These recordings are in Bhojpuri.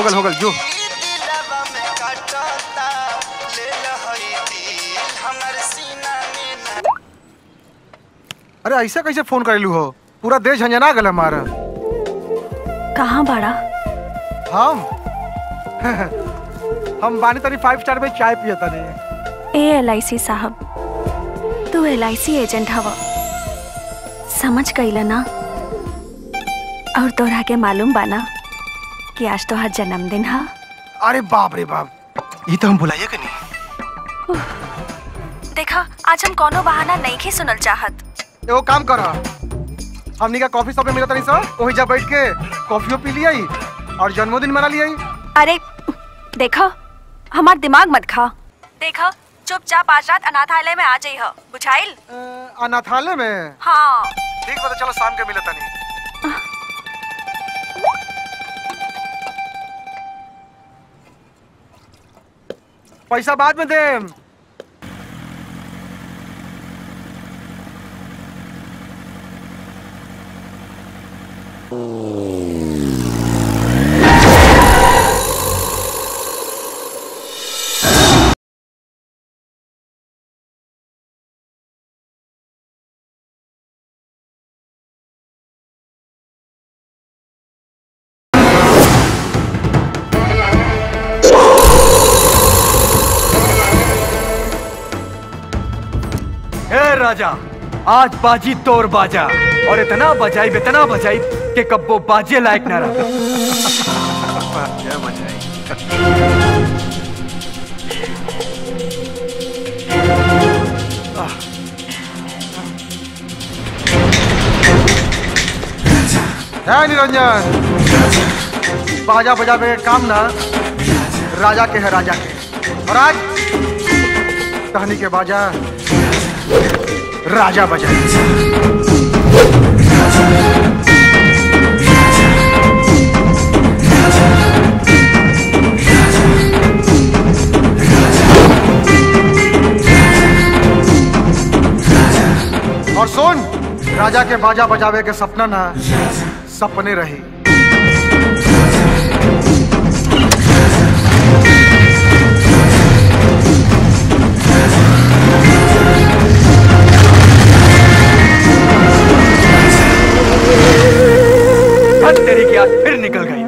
गल हो गल जो दिलवा में काटता ले लहई दिल हमर सीना में न अरे ऐसे कैसे फोन करेलू हो पूरा देश झंझना गल हमारा कहाँ बाड़ा हम हम बानी तनी फाइव स्टार में चाय पिए तनी ए एल साहब तू एल एजेंट हवा समझ गईला ना और तोरा के मालूम बाना कि आज तोहार जन्मदिन हा अरे बाप रे बाप ये तो हम बुलाइए कि नहीं देखा आज हम कोनो बहाना नहीं ही सुनल चाहत एगो काम कर हमनी का कॉफी शॉप में मिलत नहीं सर वहीं जा बैठ के कॉफियो पी लिया और जन्मदिन मना लिया अरे देखा हमार दिमाग मत खा देखा चुपचाप आज रात अनाथालय में आ जाई हो बुझाइल अनाथालय में हाँ ठीक बता चलो शाम के मिलत नहीं पैसा बाद में देम हे राजा आज बाजी तोर बाजा और इतना बजाई इतना बजाई कि कब्बो बाजे लायक ना रहा क्या मजा आई है निरंजन बाजा बजावे के काम ना राजा के है राजा के और आज कहानी के बाजा राजा बजाए और सुन राजा के बाजा बजावे के सपना ना सपने रही हद तेरी की आज फिर निकल गई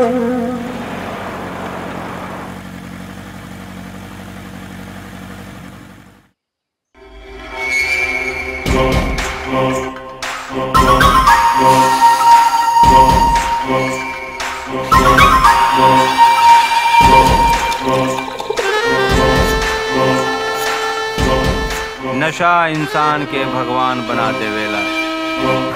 नशा इंसान के भगवान बना देवेला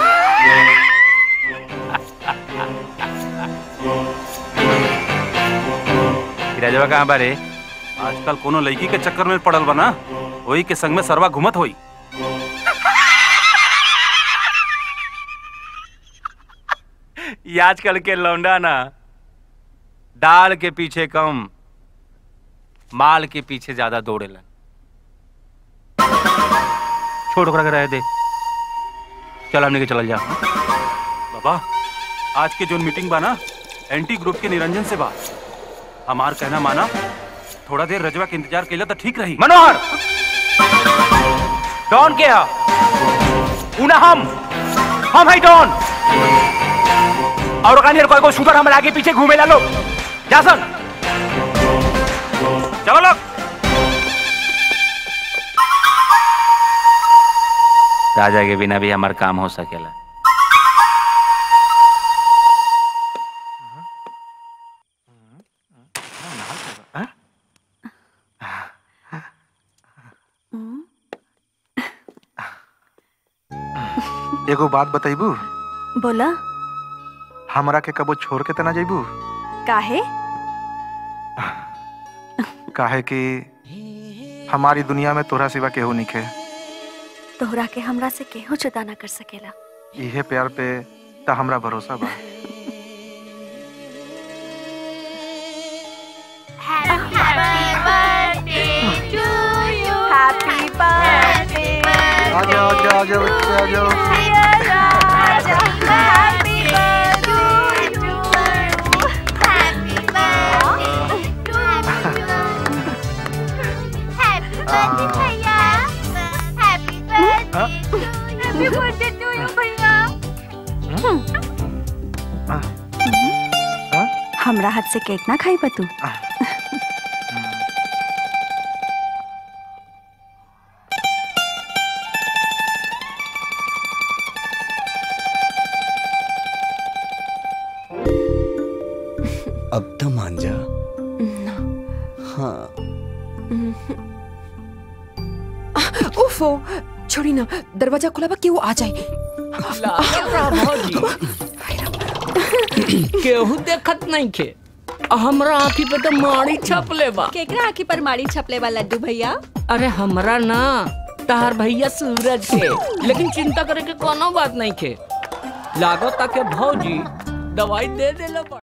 राजवा कहाँ बारे आजकल कोनो लड़की के चक्कर में पड़ल बना वही के संग में सरवा घुमत होई ये आजकल के लौंडा ना दाल के पीछे कम माल के पीछे ज्यादा दौड़ेला छोड़ ओकरा के रहे दे चल हमने के चलल जा बाबा आज के जो मीटिंग बा ना एंटी ग्रुप के निरंजन से बा हमार कहना माना थोड़ा देर रजवा के इंतजार कैला तो ठीक रही मनोहर डॉन के हा उना हम हम है डॉन और कहानी कोई को शूटर हमारे आगे पीछे घूमे ला लो जा सन चलो लोग राजा के बिना भी हमार काम हो सकेला एगो बात बतैबू बोला हमरा के कबो छोड़ के तना जैबू काहे काहे कि हमारी दुनिया में तोरा सिवा केहू निखे तोहरा के हमरा से केहू जुदा ना कर सकेला इहे प्यार पे त हमरा भरोसा बा हैप्पी बर्थडे आ जाओ आ जाओ आ जाओ बच्चे आ जाओ हैप्पी बर्थडे भैया happy birthday happy birthday to you भैया हमरा हाथ से केक ना खाई बा तू अब तो मान जा हाँ उफो छोड़ी ना दरवाजा खुला बा केहू आ जाए केहू देखत नहीं खे हमरा आँखी पे तो माड़ी छपले बा केकरा आँखी पर मारी छपले बा लड्डू भैया अरे हमरा ना तार भैया सूरज के लेकिन चिंता करे के कोनो बात नहीं खे लागो ताके भौजी दवाई दे देला बा